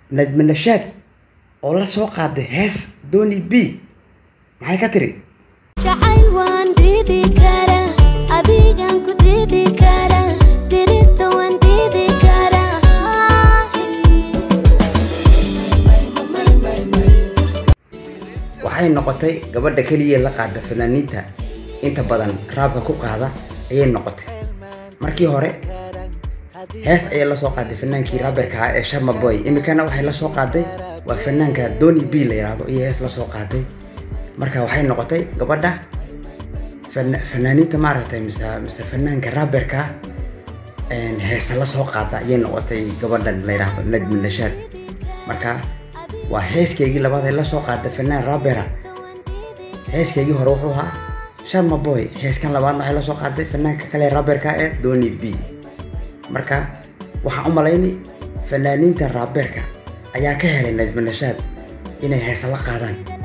najmi nashaad oo la soo qaaday hees dooni b maxay ka tiri jacayl waan diidi karaa adigan ku diidi karaa dirita waan diidi karaa waxay noqotay gabadha keliya la qaada fanaaniinta inta badan raabka ku qaada ayay noqotay markii hore hees ayay la soo qaaday fanaankii raaberka ah ee sharma boy iminkana waxay la soo qaaday waa fanaanka doni b la yidhaahdo iyo hees la soo qaaday marka waxay noqotay gabadha fan- fanaaniinta maaragtay mise mise fanaanka raaberka heesa la soo qaada ayay noqotay gabadhan la yidhaahdo najmi nashaad marka waa heeskeygii labaad ee la soo qaada fanaan raabera heeskeygii hore wuxuu ahaa sharma boy heeskan labaadna waxay la soo qaaday fanaanka kale raaberka ee doni b marka waxaan u malaynay fanaaniinta raaberka ayaa ka helay najmi nashaad inay heesa la qaadaan